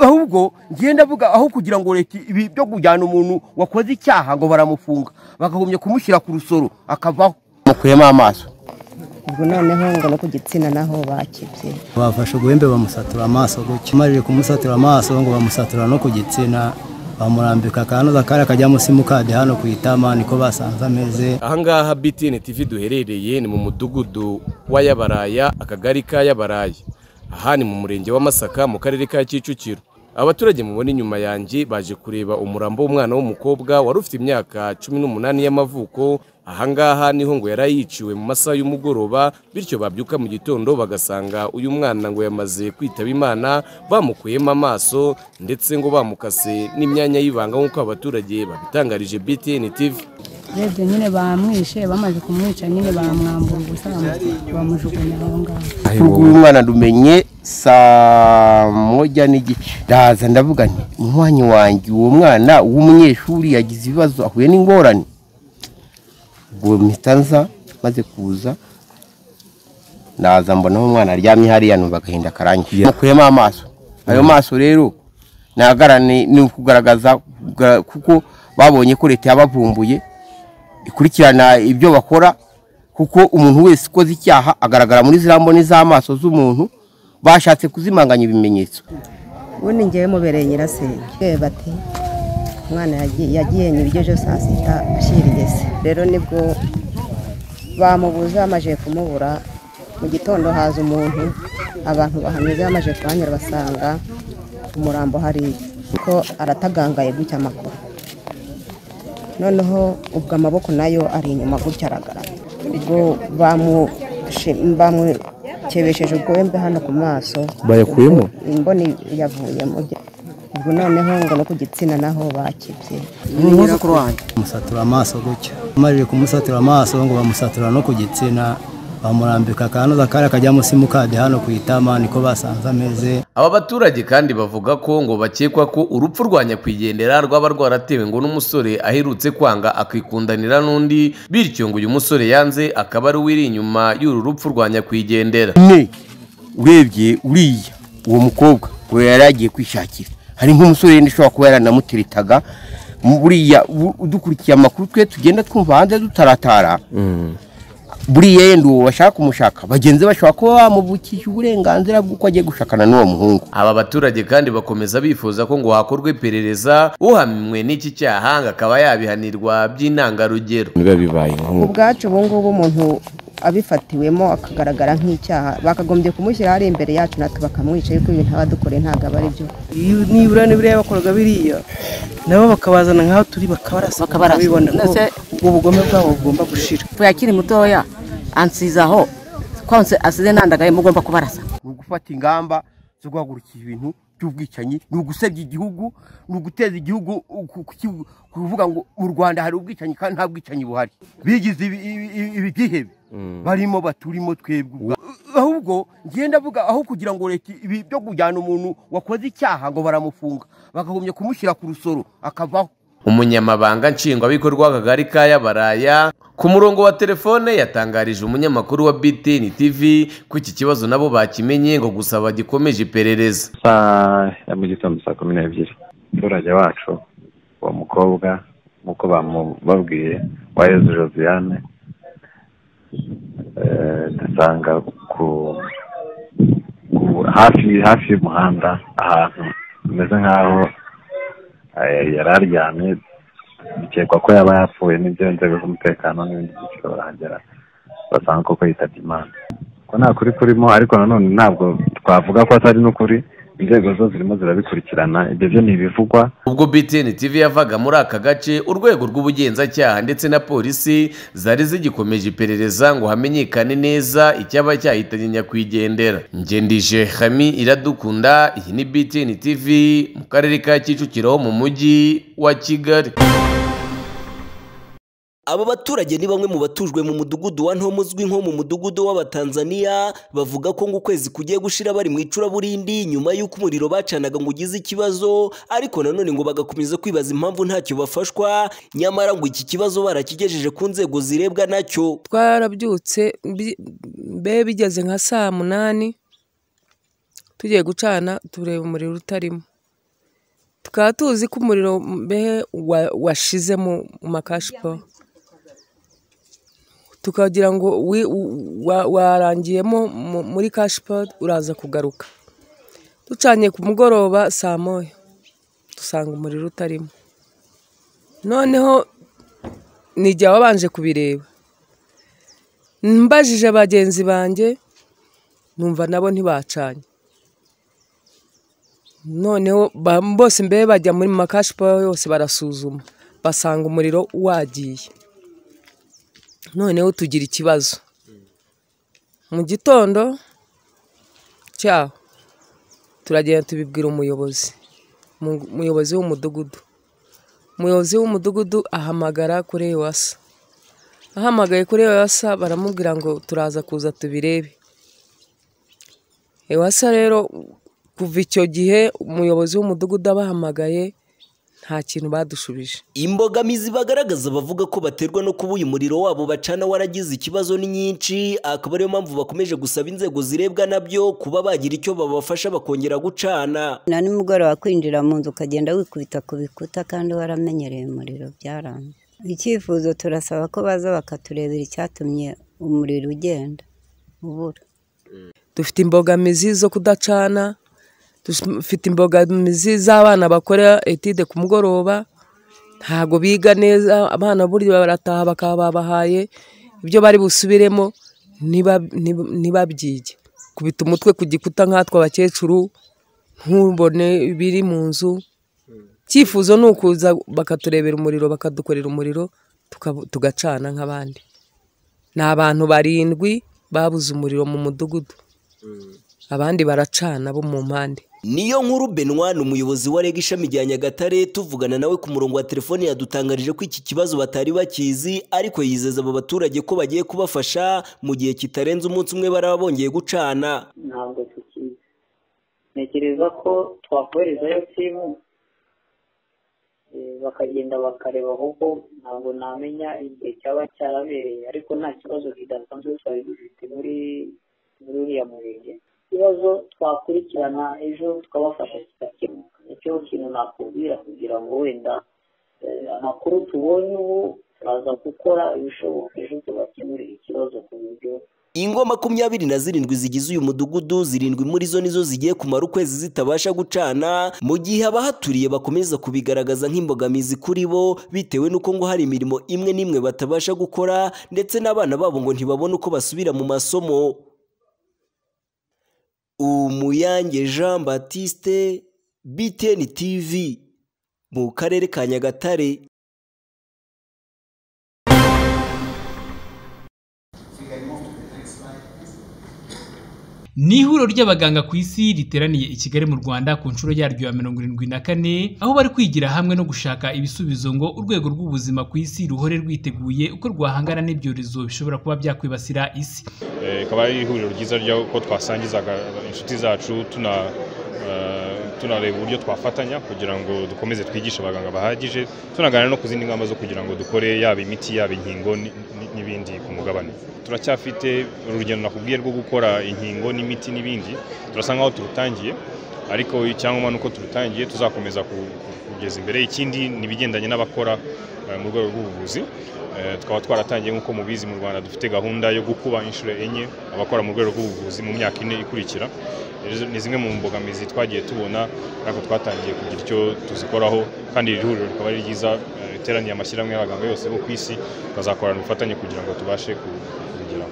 ahubwo ngenda avuga aho kugira ngo leta ibi byo kujyana umuntu wakoze icyaha ngo baramufunga bakagombye kumushyira ku rusoro akavaho mukuyemo amaso ubwo noneho ngo no ku gitsina naho bakibye bafashe uguhembe bamusatura amaso gutya umarije kumusatura amaso ngo bamusatura no ku gitsina bamurambika akanuza kari akajyamo simukadi hano ku itama niko basanze ameze ahangaha btn tv duherereye ni mu mudugudu wa yabaraya akagari ka yabaraya aha ni mu murenge wa masaka mu karere ka kicukiro abaturage mubona inyuma yanjye baje kureba umurambo w'umwana w'umukobwa wari ufite imyaka cumi n'umunani y'amavuko ahangaha niho ngo yari yiciwe mu masaha y'umugoroba bityo babyuka mu gitondo bagasanga uyu mwana ngo yamaze kwitaba imana bamukuyemo amaso ndetse ngo bamukase n'imyanya y'ibanga nk'uko abaturage babitangarije btn tv urebye nyine bamwishe bamaze kumwica nyine bamwambura ubusa bamujugunya aho ngaho uyu mwana dumenye saa moja n'igice ndaza ndavuga nti umwanya wanjye uwo mwana w'umunyeshuri yagize ibibazo ahuye n'ingorane ubwo mpita nza maze kuza ndaza mbona umwana aryamye hariya numva agahinda karangiye mukuyemo amaso ayo maso rero ni ukugaragaza kuko babonye ko leta yabavumbuye ikurikirana ibyo bakora kuko umuntu wese ukoze icyaha agaragara muri ziriya mboni z'amaso z'umuntu bashatse kuzimanganya ibimenyetso ubundi ngewe mubereye nyirasenge yewe bati umwana yagiye nyibyo saa sita ashirigeze rero nibwo bamubuze bamaze kumubura mu gitondo haza umuntu abantu bahanyuze bamaze kuhanyura basanga umurambo hariya kuko aratagangaye gutya amakuru noneho ubwo amaboko nayo ari inyuma gutya aragaragara ubwo bamukebesheje ubwembe hano ku maso bayakuyemo imboni yavuyemo ubwo noneho ngo no ku gitsina naho bakibye ni umwuzukuru wanjye bamusatura amaso gutya umarije kumusatura amaso ngo bamusatura no ku gitsina bamurambika akanuza kari akajyamo simukadi hano ku itama niko basanze ameze aba baturage kandi bavuga ko ngo bakekwa ko urupfu rwa nyakwigendera rwaba rwaratewe ngo n'umusore aherutse kwanga akikundanira n'undi bityo ngo uyu musore yanze akaba ari wiri inyuma y'uru rupfu rwa nyakwigendera ne urebye uriya uwo mukobwa ngo yari yagiye kwishakira hari nk'umusore wenda ushobora kuba yaranamuteretaga buriya udukurikiye amakuru twe tugenda twumva hanze dutaratara buriya yenda uwo bashaka kumushaka bagenzi bashobora kuba bamuvukije uburenganzira bw'uko agiye gushakana n'uwo muhungu aba baturage kandi bakomeza bifuza ko ngo hakorwe iperereza uhamwe n'iki cyaha ngo akaba yabihanirwa by'intangarugero biba bibaye ku nk'ubu bwacu ubu ngubu umuntu abifatiwemo akagaragara nk'icyaha bakagombye kumushyira hari imbere yacu natwe bakamwica yuko ibintu aba adukoreye ntabwo aba ari byo nibura n'ibiriya bakoraga biriya nabo bakabazana nk'aho turi bakabarasa Bakabarasa. bibona ko Ndetse- ubwo bugome bwabo bugomba gushira ifu yakiri mutoya ansiza aho konse asize nandagaye mugomba kubarasa ni ugufata ingamba zo guhagurukira ibintu by'ubwicanyi ni ugusebya igihugu ni uguteza igihugu ku- ku- ku- kuvuga ngo mu rwanda hari ubwicanyi kandi nta bwicanyi buhari bigize ibi- ibi- ibi- ibigihebe barimo baturimo twebwe ubwa- ahubwo ngenda avuga aho kugira ngo leta ibi byo kujyana umuntu wakoze icyaha ngo baramufunga bakagombye kumushyira ku rusoro akavaho umunyamabanga nshingwabikorwa w'akagari ka yabaraya ku murongo wa telefone yatangarije umunyamakuru wa btn tv ko iki kibazo nabo bakimenye ngo gusaba gikomeje iperereza saa ya mu gitondo saa kumi n'ebyiri umuturage wacu uwo mukobwa nk'uko bamubabwiye waheze josiane eh, dusanga ku ku- hafi hafi y'umuhanda ahantu hameze nk'aho eh, yari aryamye bikekwa ko yaba yapfuye n'ibyo inzego z'umutekano n'ibindi byiciro barahagera basanga koko yitabye imana ko nta kuri kurimo ariko nanone ntabwo twavuga ko atari n'ukuri inzego zo zirimo zirabikurikirana ibyo byo ni ibivugwa ubwo btn tv yavaga muri aka gace urwego rw'ubugenzacyaha ndetse na polisi zari zigikomeje iperereza ngo hamenyekane neza icyaba cyahitanye nyakwigendera ngendije hami iradukunda iyi ni btn tv mu karere ka kicukiro ho mu mujyi wa kigali Aba baturage ni bamwe mu batujwe mu mudugudu wa Ntomo uzwi nko mu mudugudu w'Abatanzaniya bavuga ko ngo ukwezi kugiye gushira bari mu icuraburindi nyuma y'uko umuriro bacanaga ngo ugize ikibazo ariko nanone ngo bagakomeza kwibaza impamvu ntacyo bafashwa nyamara ngo iki kibazo barakigejeje ku nzego zirebwa nacyo twarabyutse bi- be bigeze nka saa munani tugiye gucana tureba umuriro utarimo tukaba tuzi ko umuriro mbehe wa- washize mu mu makashipo tukagira ngo wi- wa- warangiyemo mu- muri kashipo uraza kugaruka ducanye ku mugoroba saa moya dusanga umuriro utarimo noneho ni igihe wabanje kubireba mbajije bagenzi banjye numva nabo ntibacanye noneho ba- bose mbe bajya muri makashipo yose barasuzuma basanga umuriro wagiye noneho tugira ikibazo mu gitondo cyaho turagenda tubibwira umuyobozi Mu- umuyobozi w'umudugudu umuyobozi w'umudugudu ahamagara kuri ewasa ahamagaye kuri ewasa baramubwira ngo turaza kuza tubirebe ewasa rero kuva icyo gihe umuyobozi w'umudugudu abahamagaye nta kintu badushubije imbogamizi bagaragaza bavuga ko baterwa no kuba uyu muriro wabo bacana waragize ikibazo ni nyinshi akaba ariyo mpamvu bakomeje gusaba inzego zirebwa nabyo kuba bagira icyo babafasha bakongera gucana na nimugoroba kwinjira mu nzu ukagenda wikubita ku bikuta kandi waramenyereye umuriro byaranze icyifuzo turasaba ko baza bakaturebera icyatumye umuriro ugenda ubura dufite imbogamizi zo kudacana dufite imbogamizi z'abana bakora etide ku mugoroba ntabwo biga neza abana burya barataha bakaba babahaye ibyo bari busubiremo ntiba- ntiba- ntibabyige kubita umutwe ku gikuta nkatwe abakecuru ntubone ibiri mu nzu icyifuzo ni ukuza bakaturebera umuriro bakadukorera umuriro tuka- tugacana nk'abandi ni abantu barindwi babuze umuriro mu mudugudu abandi baracana bo mu mpande niyo nkuru benwa ni umuyobozi wa reg ishami rya nyagatare tuvugana nawe ku murongo wa telefoni yadutangarije ko iki kibazo batari bakizi ariko yizeza aba baturage ko bagiye kubafasha mu gihe kitarenze umunsi umwe baraba bongeye gucana ntabwo tukizi ntekereza ko twakoherezayo timu eh, bakagenda bakareba ahubwo ntabwo namenya igihe cyaba cyarabereye ariko nta kibazo kidasanzwe twari dufite muri muri uriya murenge ikibazo twakurikirana ejo tukabafasha kigakemuka nicyo kintu nakubwira kugira ngo wenda eh, amakuru tubonye ubu turaza gukora ibishoboka ejo tubakemurire ikibazo ku buryo ingo makumyabiri na zirindwi zigize uyu mudugudu zirindwi muri zo nizo zigiye kumara ukwezi zitabasha gucana mu gihe abahaturiye bakomeza kubigaragaza nk'imbogamizi kuri bo bitewe n'uko ngo hari imirimo imwe n'imwe batabasha gukora ndetse n'abana babo ngo ntibabone uko basubira mu masomo umuyange jean batiste btn tv mu karere ka nyagatare Ni ihuriro ry'abaganga ku isi riteraniye i Kigali mu Rwanda ku nshuro yaryo ya mirongo irindwi na kane, aho bari kwigira hamwe no gushaka ibisubizo ngo urwego rw'ubuzima ku isi ruhore rwiteguye uko rwahangana n'ibyorezo bishobora kuba byakwibasira isi. Eh, rikaba ari ihuriro ryiza ry'uko twasangiza inshuti zacu tuna eh, tunareba uburyo twafatanya kugira ngo dukomeze twigishe abaganga bahagije tunaganira no ku zindi ngamba zo kugira ngo dukore yaba imiti yaba inkingo ni- ni- n'ibindi ku mugabane turacyafite urugendo nakubwiye rwo gukora inkingo n'imiti n'ibindi turasa nkaho turutangiye ariko icyangombwa ni uko turutangiye tuzakomeza ku- ku- kugeza imbere ikindi ni ibigendanye n'abakora eh, mu rwego rw'ubuvuzi Eh, tukaba twaratangiye nk'uko mubizi mu rwanda dufite gahunda yo gukuba inshuro enye abakora mu rwego rw'ubuvuzi mu myaka ine ikurikira Izo ni zimwe mu mbogamizi twagiye tubona ariko twatangiye kugira icyo tuzikoraho kandi iri huriro rikaba ari ryiza eh, riteraniye amashyirahamwe y'abaganga yose bo ku isi tukazakorana ubufatanye kugira ngo tubashe ku- kubigeraho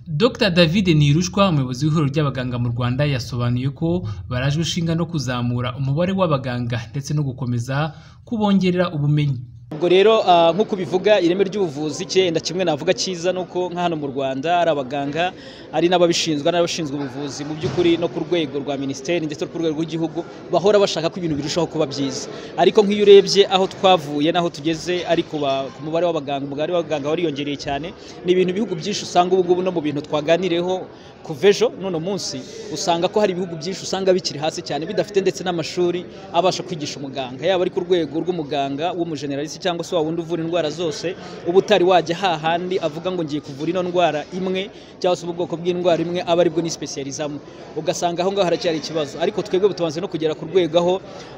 Dr David Nirushwa umuyobozi w'ihuriro ry'abaganga mu Rwanda yasobanuye ko barajwe ishinga no kuzamura umubare w'abaganga ndetse no gukomeza kubongerera ubumenyi. ubwo rero ah, nk'uko ubivuga ireme ry'ubuvuzi cyenda kimwe navuga cyiza ni uko nka hano mu rwanda ari abaganga ari n'ababishinzwe n'abashinzwe ubuvuzi mu by'ukuri no ku rwego rwa minisiteri ndetse no ku rwego rw'igihugu bahora bashaka ko ibintu birushaho kuba byiza ariko nk'iyo urebye aho twavuye n'aho tugeze ariko ku mubare w'abaganga umubare w'abaganga wariyongereye cyane ni ibintu ibihugu byinshi usanga ubu ngubu no mu bintu twaganireho kuva ejo n'uno munsi usanga ko hari ibihugu byinshi usanga bikiri hasi cyane bidafite ndetse n'amashuri abasha kwigisha umuganga yaba ari ku rwego rw'umuganga w'umujeneralisi isi cyangwa se wa wundi uvura indwara zose uba utari wajya hahandi avuga ngo ngiye kuvura ino ndwara imwe cyangwa se ubu bwoko bw'indwara imwe aba aribwo nisipesiyarizamo ugasanga aho ngaho haracyari ikibazo ariko twebwe butubanze no kugera ku rwego aho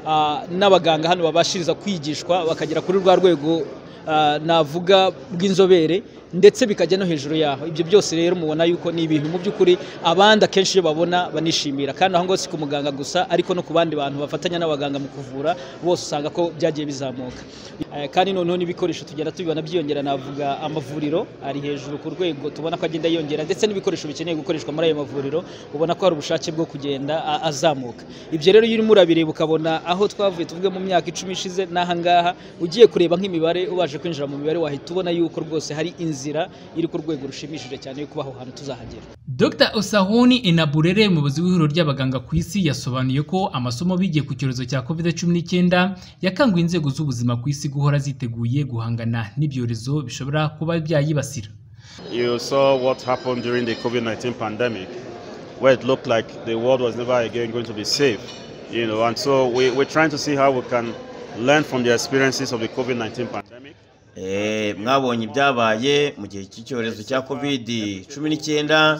ah, n'abaganga hano babashiriza kwigishwa bakagera kuri rwa rwego ah, navuga rw'inzobere ndetse bikajya no hejuru yaho ibyo byose rero mubona yuko ni ibintu mu by'ukuri abandi akenshi iyo babona banishimira kandi aho ngaho si ku muganga gusa ariko no ku bandi bantu bafatanya n'abaganga mu kuvura bose usanga ko byagiye bizamuka Eh, kandi noneho n'ibikoresho tugenda tubibona byiyongera navuga amavuriro ari hejuru ku rwego tubona ko agenda yiyongera ndetse n'ibikoresho bikeneye gukoreshwa muri ayo mavuriro ubona ko hari ubushake bwo kugenda a- azamuka ibyo rero iyo urimo urabireba ukabona aho twavuye tuvuge mu myaka icumi ishize n'aha ngaha ugiye kureba nk'imibare ubashe kwinjira mu mibare wahita ubona yuko rwose hari inzira iri ku rwego rushimishije cyane yo kuba aho hantu tuzahagera Dr Osahuni Enaburere umuyobozi w'ihuriro ry'abaganga ku isi yasobanuye ko amasomo bigiye ku cyorezo cya COVID-19 yakanguye inzego z'ubuzima ku isi guhora ziteguye guhangana n'ibyorezo bishobora kuba byayibasira. You saw what happened during the COVID 19 pandemic, where it looked like the world was never again going to be safe. You know, and so we, we're trying to see how we can learn from the experiences of the COVID 19 pandemic. Eh, mwabonye ibyabaye mu gihe cy'icyorezo cya covid cumi n'icyenda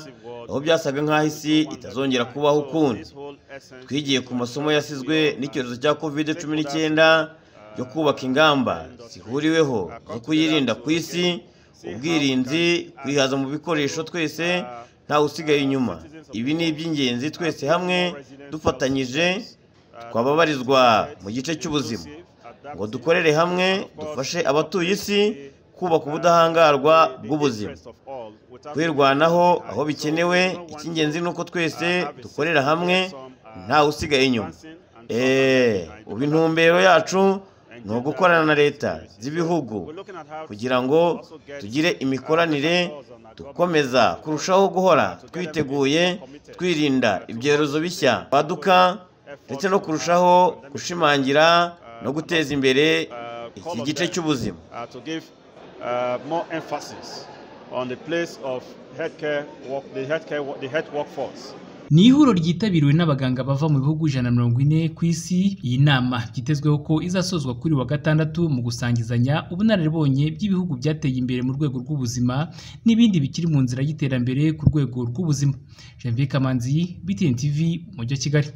aho byasaga nk'aho isi itazongera kubaho ukundi twigiye ku masomo yasizwe n'icyorezo cya covid cumi n'icyenda yo kubaka ingamba zihuriweho zo kuyirinda ku isi ubwirinzi kwihaza mu bikoresho twese ntawe usigaye inyuma ibi ni iby'ingenzi twese hamwe dufatanyije twababarizwa mu gice cy'ubuzima ngo dukorere hamwe dufashe abatuye isi kubaka ubudahangarwa bw'ubuzima twirwanaho aho bikenewe icy'ingenzi ni uko twese dukorera hamwe ntawe usigaye inyuma eee ubu intumbero yacu ni ugukorana na leta z'ibihugu kugira ngo tugire imikoranire dukomeza kurushaho guhora twiteguye twirinda ibyorezo bishya baduka ndetse no kurushaho gushimangira no guteza imbere iki gice cy'ubuzima Uh, to give uh, more emphasis on the place of healthcare, work, the healthcare, wo- the health workforce. Ni ihuriro ryitabiriwe n'abaganga bava mu bihugu ijana na mirongo ine ku isi iyi nama byitezweho ko izasozwa kuri uyu wa gatandatu mu gusangizanya ubunararibonye by'ibihugu byateye imbere mu rwego rw'ubuzima n'ibindi bikiri mu nzira y'iterambere ku rwego rw'ubuzima Janvier Kamanzi, BTN TV, Umujyi wa Kigali.